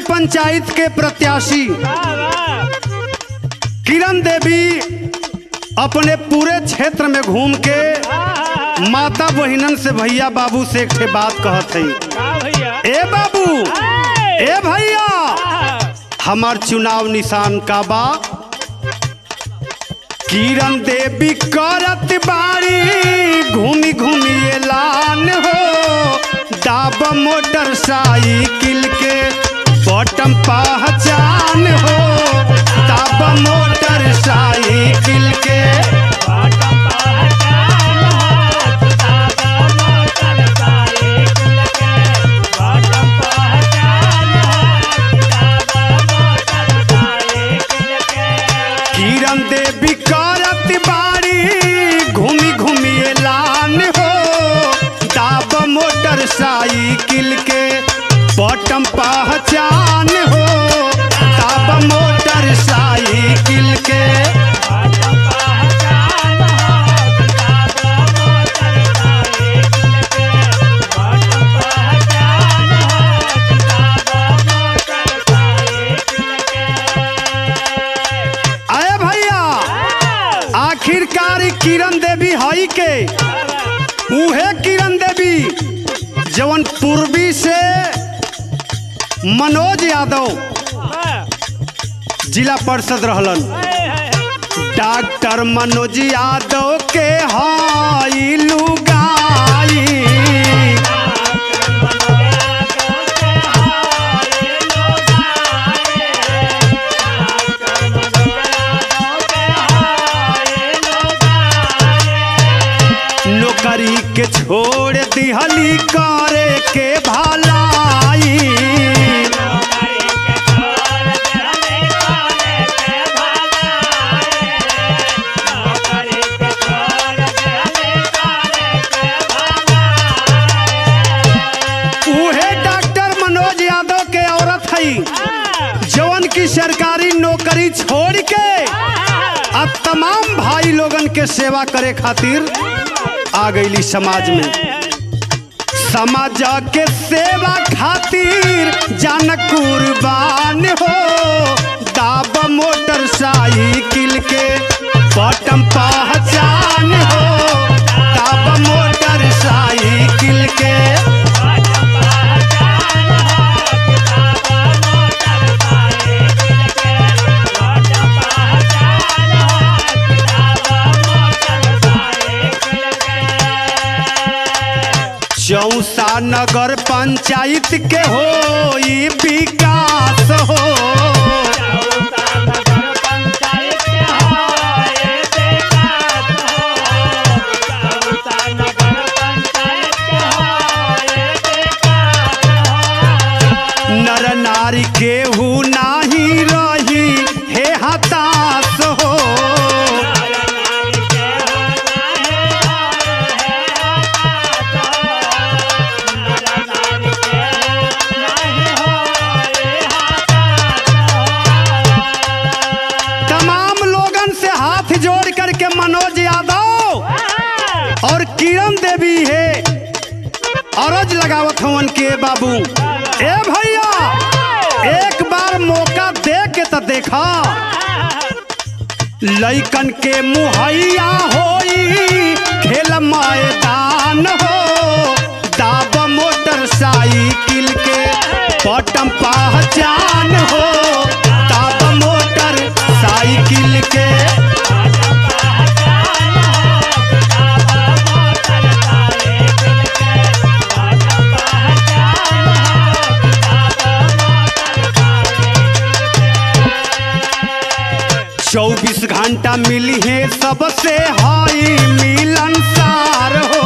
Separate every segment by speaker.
Speaker 1: पंचायत के प्रत्याशी किरण देवी अपने पूरे क्षेत्र में घूम के माता बहिनन से भैया बाबू से एक ठे बात कहत है ए बाबू ए भैया हमार चुनाव निशान का बा किरण देवी करत बारी घूमी घूमी एलान हो दाब मोटरसाइकिल के बटम पहचान हो दाब मोटरसाइकिल के किरण देवी करत बारी घूमी घूमी एलान हो दाब मोटरसाइकिल के बटम पहचान हो दाब मोटरसाइकिल के आए भैया आखिरकार ई किरण देवी हई के उहे किरण देवी जवन पूर्वी से मनोज यादव जिला परिषद रहलन डॉक्टर मनोज यादव के हई लुगाई नौकरी के छोड़ दिहली करे के भलाई उहे डॉक्टर मनोज यादव के औरत हई जवन की सरकारी नौकरी छोड़ के अब तमाम भाई लोगन के सेवा करे खातिर आ गईली समाज में समाज के सेवा खातिर जान कुर्बान हो दाब मोटरसाइकिल के बटम पहचान हो दाब मोटरसाइकिल के चौसा नगर पंचायत के हो ई विकास हो नर नारी केहू नाही रही हे हताश हो तमाम लोगन से हाथ जोड़ करके मनोज यादव और किरण देवी है अरज लगावत हवन के बाबू ए भैया एक बार मौका दे के तो देखा लइकन के मुहैया होई खेल मैदान हो दाब मोटरसाइकिल के बटम पहचान हो दाब मोटर साइकिल के चौबीस घंटा मिली है सबसे हाई मिलनसार हो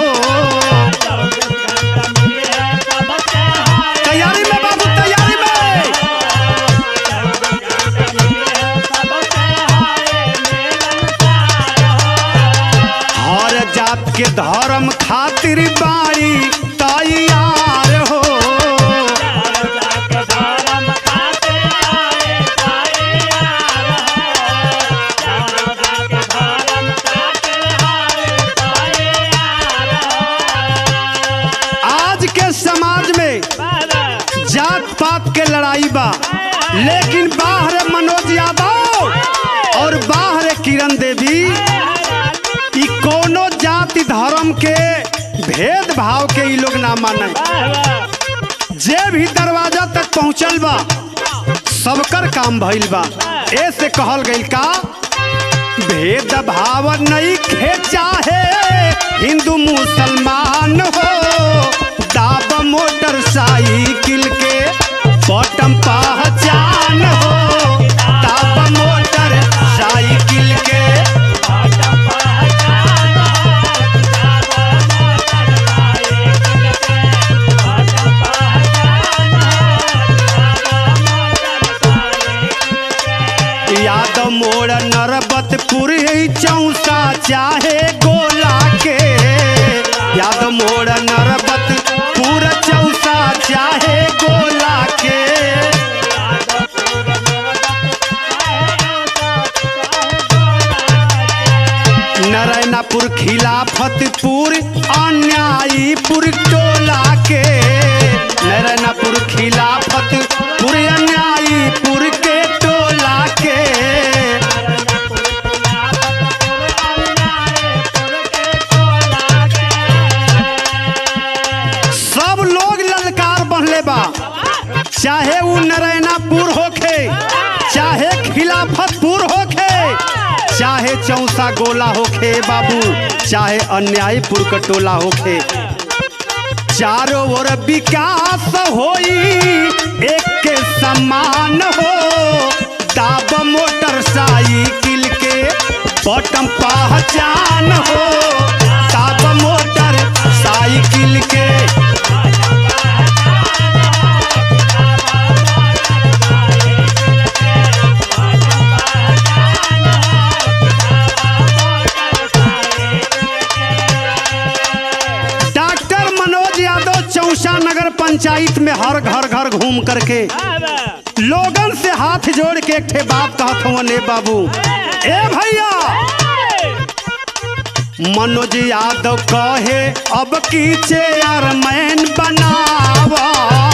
Speaker 1: तैयारी में बाबू तैयारी में हर जात के धर्म खातिर बारी तैयार हो लेकिन बाहर मनोज यादव और बाहर किरण देवी ई कोनो जाति धर्म के भेदभाव के ई लोग ना माने जे भी दरवाजा तक पहुंचल बा सबकर काम भइल बा ऐसे कहल गइल का भेदभाव नहीं खे चाहे हिंदू मुसलमान हो दाब मोटरसाइकिल के बटम पहचान हो दाब मोटर साइकिल के यादव मोड़ नरबतपुर ही चौसा चाहे गोला के यादव मोड़ नरबतपुर चौसा चाहे गोला के नारायणापुर खिलाफतपुर अन्यायीपुर टोला के नारायणापुर खिलाफतपुर अन्यायीपुर के टोला के सब लोग ललकार बनले बा चाहे वो नारायणापुर होखे चाहे खिलाफतपुर होखे चाहे चौसा गोला होखे बाबू चाहे अन्यायपुर कटोला होखे चारों ओर विकास होई एक के समान हो दाब मोटरसाइकिल के बटम पहचान हो दाब मोटर साइकिल के डॉक्टर मनोज यादव चौसा नगर पंचायत में हर घर घर घूम करके लोगन से हाथ जोड़ के एक ठे बात कहत हवन ए बाबू ए भैया मनोज यादव कहे अब की चेयरमैन बनावा